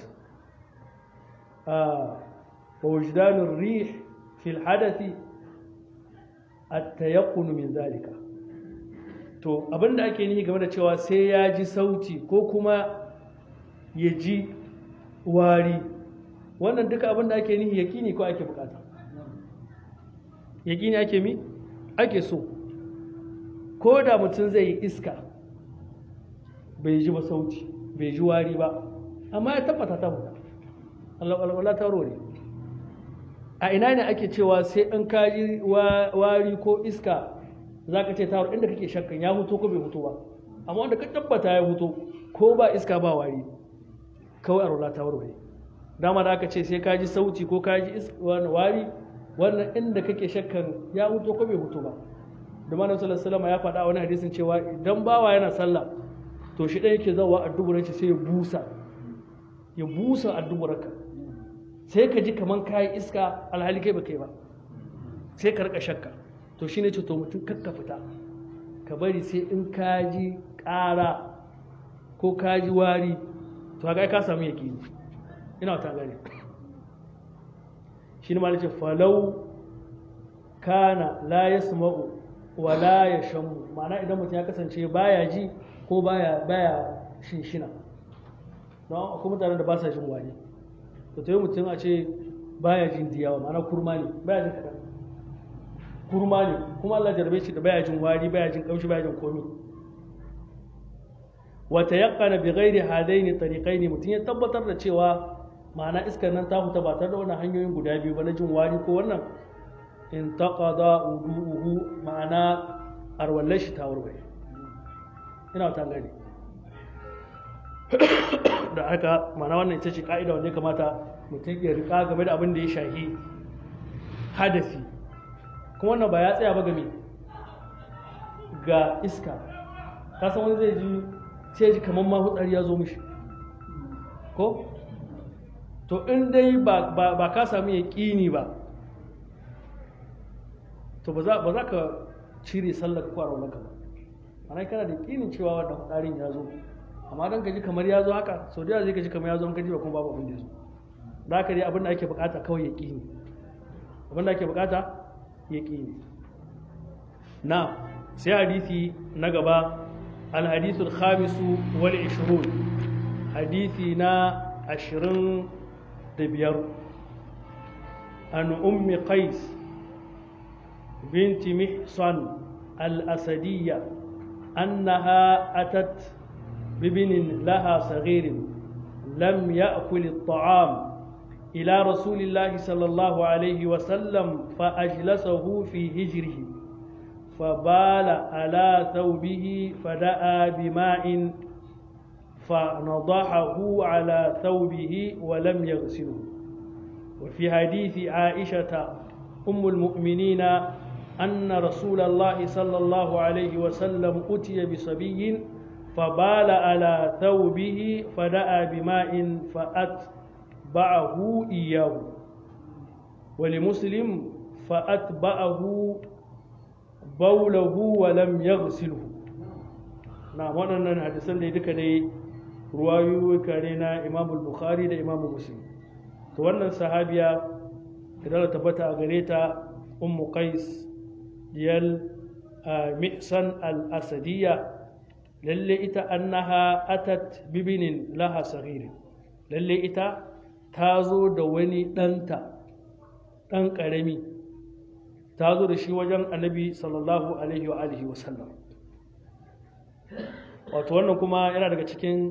wa wujdanur rih fil hadathi at-tayaqqun min zalika to abinda ake nihi game da cewa sai ya ji sauti ko kuma ya ji wari wannan duka abinda ake nihi yakini ko ake bukata yakini ake mi ake so ko da mutum zai yi iska bai ji ba sauti bai ji wari ba amma ya tabbata ta fita Allah ta rore a ina ne ake cewa sai an kaji wari ko iska za ka ce tawar inda kake shakkan ya huto ko bai huto ba amma wanda ka tabbata ya huto ko ba iska ba wari kawai a ta warware dama da aka ce sai ka ji sauti ko ka ji wari wannan inda kake shakkan ya huto ko bai huto ba da malam sallallahu ya faɗa a wani hadisin cewa idan bawa yana sallah to shi ɗaya yake zawa a duburan shi sai ya busa ya busa a duburarka sai ka ji kaman kayi iska alhali kai ba kai ba sai ka rika shakka to shine ce to mutum kakka fita ka bari sai in ka ji ƙara ko ka ji wari to haka ka samu yaƙini ina wata gane shi ne ma ce falau kana la yasma'u wa la yashamu ma'ana idan mutum ya kasance baya ji ko baya baya shinshina don akwai mutanen da ba sa jin wari to ta yi mutum a ce baya jin diyawa ma'ana kurma ne baya jin kaɗan kurma ne kuma Allah jarbe shi da baya jin wari baya jin kamshi baya jin komi wata yaqqana bi ghairi hadaini tariqaini mutum ya tabbatar da cewa ma'ana iskar nan ta fita ba tare da wannan hanyoyin guda biyu ba na jin wari ko wannan in taqada wudu'uhu ma'ana arwallar shi ta warware ina ta gani da haka ma'ana wannan ita ce ka'ida wanda ya kamata mutum ya rika game da abin da ya shahi hadasi kuma wannan ba ya tsaya ba game ga iska kasan wani zai ji sai ji kamar ma hutsari ya zo mishi ko to in dai ba ka sami yaƙini ba to ba za ka cire sallar kwarar maka ba ana kana da yakinin cewa wannan fitsarin ya zo amma dan kaji kamar ya zo haka sau da zai kaji kamar ya zo an kaji ba kuma babu abin da ya zo da haka dai abin da ake bukata kawai yakini abin da ake bukata yakini na sai hadisi na gaba الحديث الخامس والعشرون حديثنا عشرين دبير عن أم قيس بنت محصن الأسدية أنها أتت بابن لها صغير لم يأكل الطعام إلى رسول الله صلى الله عليه وسلم فأجلسه في هجره فبال على ثوبه فدعا بماء فنضحه على ثوبه ولم يغسله وفي حديث عائشة أم المؤمنين أن رسول الله صلى الله عليه وسلم أتي بصبي فبال على ثوبه فدعا بماء فأتبعه إياه ولمسلم فأتبعه baulahu wa lam yaghsilhu na waɗannan hadisan da duka dai ruwayoyuka ne na Imam Bukhari da Imam Muslim to wannan sahabiya idan ta tabbata a gare ta Ummu Qais diyal Mihsan al-Asadiyya lalle ita annaha atat bibinin laha saghir lalle ita ta zo da wani ɗanta ɗan ƙarami ta zo da shi wajen annabi sallallahu alaihi wa alihi wa sallam wato wannan kuma yana daga cikin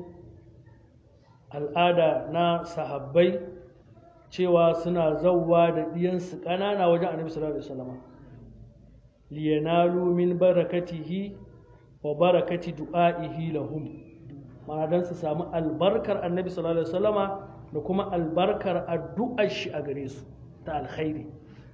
al'ada na sahabbai cewa suna zauwa da ɗiyansu ƙanana wajen annabi sallallahu alaihi wa sallam liyanalu min barakatihi wa barakati du'a'ihi lahum ma'ana dan su samu albarkar annabi sallallahu alaihi wa sallama da kuma albarkar addu'ar shi a gare su ta alkhairi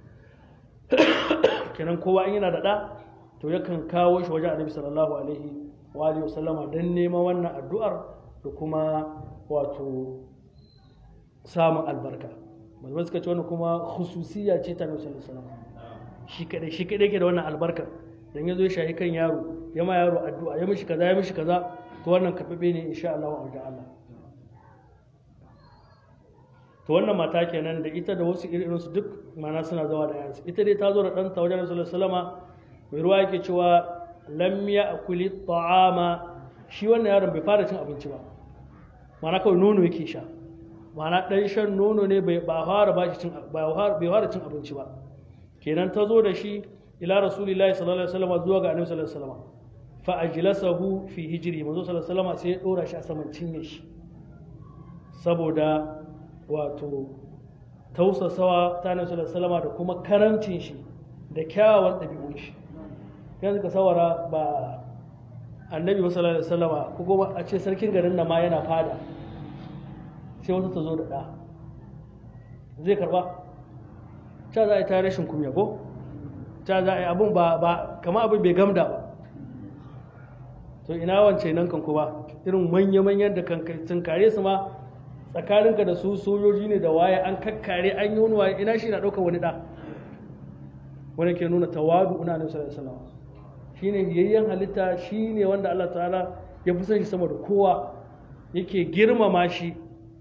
kenan kowa in yana da ɗa to yakan kawo shi wajen annabi sallallahu alaihi wa alihi wasallama don neman wannan addu'ar da kuma wato samun albarka malamai suka ce wannan kuma khususiyya ce ta annabi sallallahu alaihi wasallam shi kadai shi kadai ke da wannan albarkar dan yazo ya shahi kan yaro ya ma yaro addu'a ya mishi kaza ya mishi kaza to wannan karbabe ne insha Allah wa wajen Allah to wannan mata kenan da ita da wasu irin su duk mana suna zawa da yansu ita dai ta zo da ɗanta wajen rasulullah sallama mai ruwa yake cewa lam ya akuli ta'ama shi wannan yaron bai fara cin abinci ba mana kawai nono yake sha mana ɗan shan nono ne bai fara ba cin bai fara cin abinci ba kenan ta zo da shi ila rasulillahi sallallahu alaihi wasallam zuwa ga annabi sallallahu alaihi wasallam fa ajlasahu fi hijri manzo sallallahu alaihi wasallam sai ya dora shi a saman cinye shi saboda wato tausasawa ta nasu da salama da kuma karamcin shi da kyawawan ɗabi'un shi yanzu ka sawara ba annabi sallallahu alaihi wasallama ko kuma a ce sarkin garin nan ma yana fada sai wata ta zo da ɗa zai karba ta za a yi ta rashin kumya ko ta za a yi abin ba ba kama abin bai gamda ba to ina wance nan kan kuma irin manya-manyan da kan tunkare su ma tsakaninka da su sojoji ne da waye an kakkare an yi wani waye ina shi na ɗaukar wani ɗa wani ke nuna tawadu una ne sallallahu alaihi wasallam shine yayyan halitta shine wanda Allah ta'ala ya fi son shi sama da kowa yake girmama shi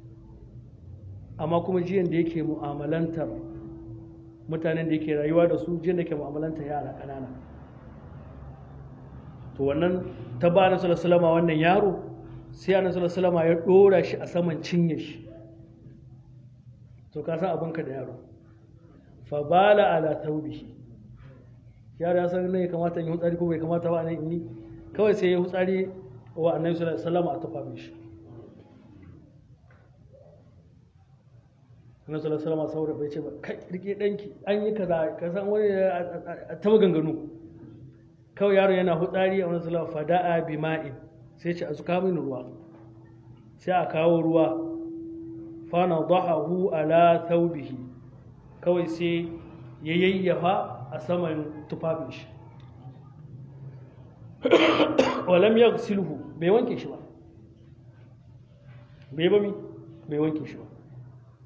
amma kuma jiyan da yake mu'amalantar mutanen da yake rayuwa da su jiyan da yake mu'amalantar yara ƙanana to wannan ta ba na sallallahu wannan yaro sai annabi sallallahu alaihi ya dora shi a saman cinye shi to ka san abinka da yaro fa bala ala taubihi yaro ya san ne kamata in yi hutsari ko bai kamata ba nan in yi kawai sai ya hutsari wa annabi sallallahu alaihi wasallam a tafa mishi annabi sallallahu alaihi wasallam saboda bai ce ba kai rike danki an yi kaza ka san wani ta maganganu kawai yaro yana hutsari a wani sallallahu fada'a bima'in sai ce a zuka mini ruwa sai a kawo ruwa fana dahahu ala thawbihi kawai sai ya yayyafa a saman tufafin shi walam yaghsilhu bai wanke shi ba bai ba mi bai wanke shi ba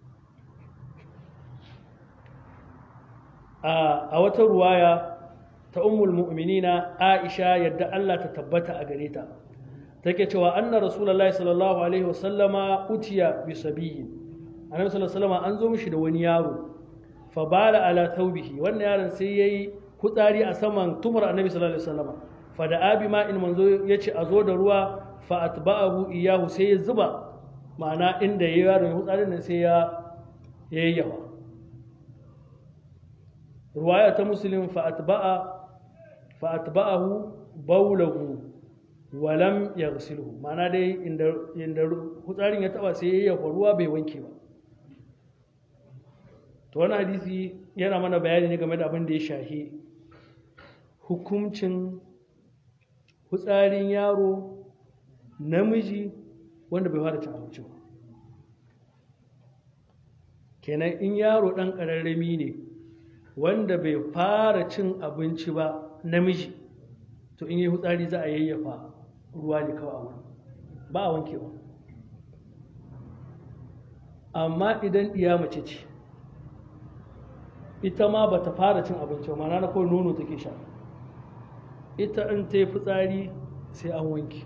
a wata ruwaya ta ummul mu'minina Aisha yadda Allah ta tabbata a gare ta take cewa anna rasulullahi sallallahu alaihi wasallama utiya bi sabiyin annabi sallallahu alaihi wasallam an zo mishi da wani yaro fa bala ala thawbihi wannan yaron sai yayi kutsari a saman tumar annabi sallallahu alaihi wasallam fa da abi ma in manzo yace a zo da ruwa fa atba'ahu iyahu sai ya zuba ma'ana inda yayi yaron ya kutsarin nan sai ya yayyawa ruwaya ta muslim fa atba'a fa atba'ahu bawlahu wa lam yaghsilhu ma'ana dai inda inda kutsarin ya taba sai ya yayyafa ruwa bai wanke ba to wani hadisi yana mana bayani ne game da abin da ya shahi hukuncin hutsarin yaro namiji wanda bai fara cin abinci ba kenan in yaro ɗan ƙararrami ne wanda bai fara cin abinci ba namiji to in yi hutsari za a yayyafa ruwa ne kawai a wurin ba a wanke ba amma idan ɗiya mace ce ita ma ba ta fara cin abinci ba mana na kawai nono take sha ita in ta yi fitsari sai an wanke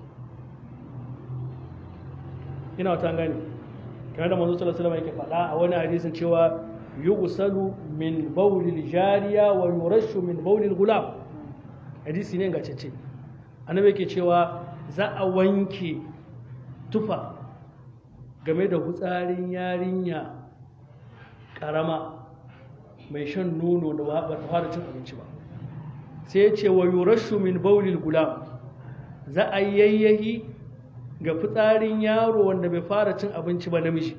ina wata gani kamar da manzo sallallahu alaihi yake faɗa a wani hadisin cewa yughsalu min bawlil jariya wa yurashu min bawlil gulam hadisi ne gacece annabi yake cewa za a wanke tufa game da hutsarin yarinya karama mai shan nono da ba ta fara cin abinci ba sai ya ce wa yurashu min baulil gulam za a yayyahi ga fitsarin yaro wanda bai fara cin abinci ba namiji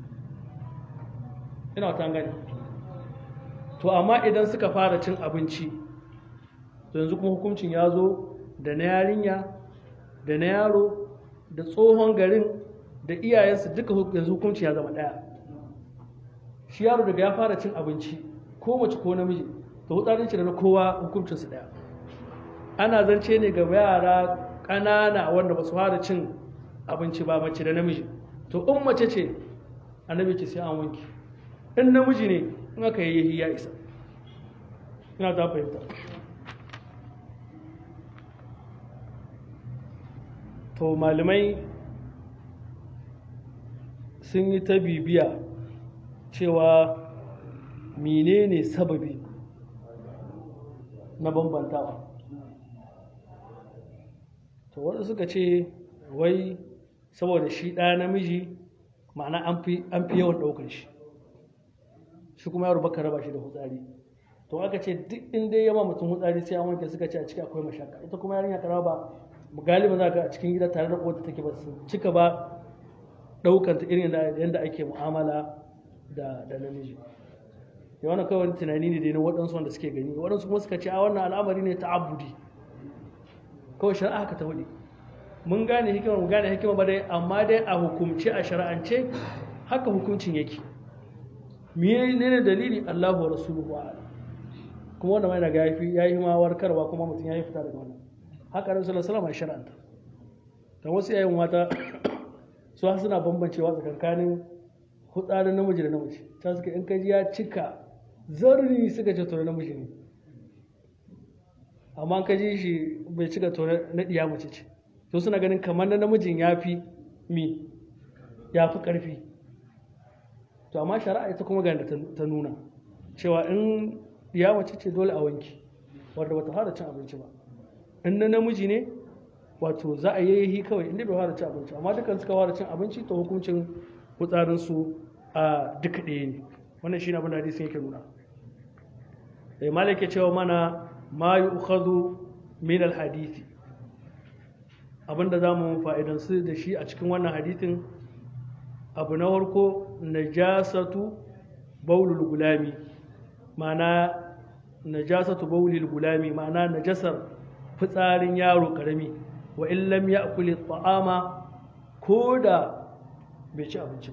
ina ta gani to amma idan suka fara cin abinci to yanzu kuma hukuncin ya zo da na yarinya da na yaro da tsohon garin da iyayensu duka yanzu hukuncin ya zama ɗaya shi yaro daga ya fara cin abinci ko mace ko namiji to hutsarin shi da na kowa hukuncin su daya ana zance ne ga yara ƙanana wanda ba su fara cin abinci ba mace da namiji to in mace ce annabi ce sai an wanke in namiji ne in aka yi ya isa ina ta fahimta to malamai sun yi ta bibiya cewa menene sababi na bambantawa to wadda suka ce wai saboda shi ɗaya namiji ma'ana an fi yawan ɗaukar shi shi kuma yaro baka raba shi da hutsari to aka ce duk inda ya ma mutum hutsari sai an wanke suka ce a ciki akwai mashaka ita kuma yarinya karama ba galiba za ka a cikin gida tare da kowace take ba su cika ba ɗaukanta irin yadda ake mu'amala da namiji ya wani kawai tunani ne da na waɗansu wanda suke gani waɗansu kuma suka ce a wannan al'amari ne ta abudi kawai shari'a haka ta hudu mun gane hikima mun gane hikima ba dai amma dai a hukumce a shari'ance haka hukuncin yake miye ne ne dalili Allahu wa rasuluhu a'lam kuma wanda mai daga yafi yayi ma warkarwa kuma mutum yayi fita daga wannan haka Rasul sallallahu alaihi wasallam shar'anta dan wasu yayin mata su suna bambancewa tsakankanin hutsarin namiji da namiji ta suka in kaji ya cika zarri suka ce tore namiji ne amma kaji shi bai cika tore na ɗiya mace ce to suna ganin kamar na namijin ya fi mi ya fi ƙarfi to amma shari'a ita kuma ga ta nuna cewa in ɗiya mace ce dole a wanki wadda bata fara cin abinci ba in na namiji ne wato za a yi kawai inda bai fara cin abinci amma dukkan suka fara cin abinci to hukuncin fitsarinsu a duka ɗaya ne wannan shi ne abin da hadisin yake nuna da malik ya cewa mana ma yi ukhadu min alhadisi abinda za mu fa'idansu da shi a cikin wannan hadisin abu na farko najasatu baulul gulami ma'ana najasatu baulul gulami ma'ana najasar fitsarin yaro karami wa in lam ya'kuli ta'ama ko da bai ci abinci ba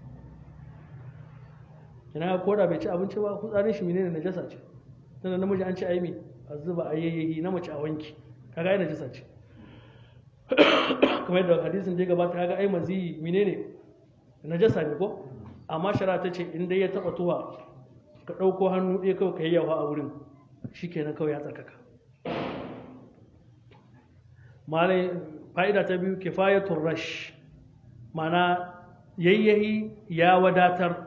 ina ko da bai ci abinci ba fitsarin shi menene najasa ce tunda namiji an ci a yi mi a zuba a yayyayi na mace a wanki kaga ai najasa ce kamar yadda hadisin da ya gabata kaga ai maziyi menene najasa ne ko amma shara ta ce in dai ya taba tuwa ka ɗauko hannu ɗaya kawai ka yi yawa a wurin shikenan kawai ya tsarkaka malai fa'ida ta biyu kifayatul rash mana yayyahi ya wadatar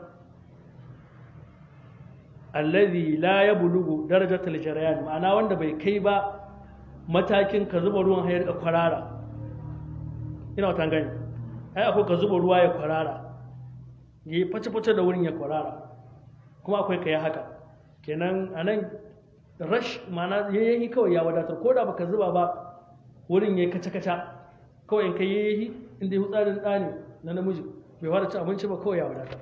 alladhi la yablugu darajatul jarayan ma'ana wanda bai kai ba matakin ka zuba ruwan hayar ka kwarara ina wata gani ai akwai ka zuba ruwa ya kwarara yi face-face da wurin ya kwarara kuma akwai ka yi haka kenan anan rash ma'ana yayyahi kawai ya wadatar ko da baka zuba ba wurin ya yi kaca-kaca kawai in ka yayyahi inda ya hutsarin ɗani na namiji bai fara ci abinci ba kawai ya wadatar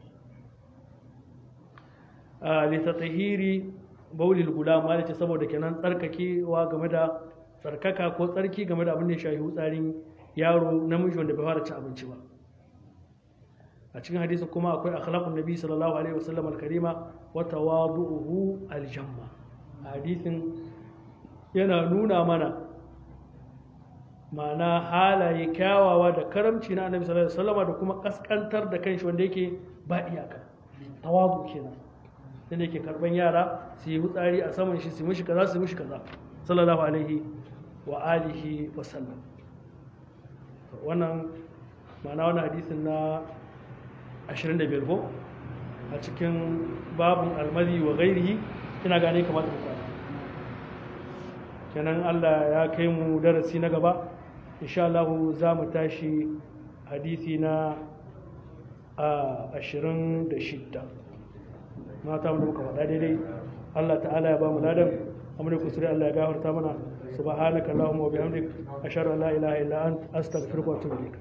litatahiri baulil guda ma ce saboda kenan tsarkakewa game da tsarkaka ko tsarki game da abin da ya shafi hutsarin yaro namiji wanda bai fara ci abinci ba a cikin hadisi kuma akwai akhlaqun nabi sallallahu alaihi wasallam al-karima wa tawadu'uhu al-jamma hadisin yana nuna mana ma'ana halaye kyawawa da karamci na annabi sallallahu alaihi wasallam da kuma kaskantar da kanshi wanda yake ba iyaka tawadu kenan inda yake karban yara su yi hutsari a saman shi su mishi kaza su mishi kaza sallallahu alaihi wa alihi wa sallam wannan ma'ana wannan hadisin na 25 ko a cikin babun almadi wa gairihi ina gane kamar da kwana kenan Allah ya kai mu darasi na gaba insha Allah za mu tashi hadisi na ashirin da shidda mata mu muka faɗa daidai Allah ta'ala ya ba mu ladan amma kusuri Allah ya gafarta mana subhanaka allahumma wa bihamdik ashhadu an la ilaha illa ant astaghfiruka wa atubu ilaik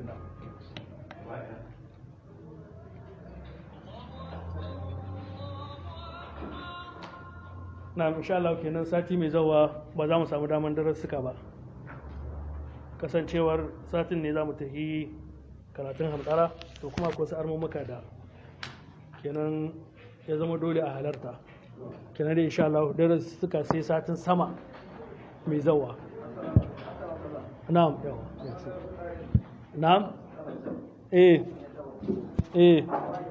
na insha Allah kenan sati mai zawa ba za mu samu daman darussuka ba kasancewar satin ne za mu tafi karatun hamdara to kuma akwai wasu armumuka da kenan ya zama dole a halarta kenan da insha Allah darussuka sai satin sama mai zawa na'am yawa na'am eh eh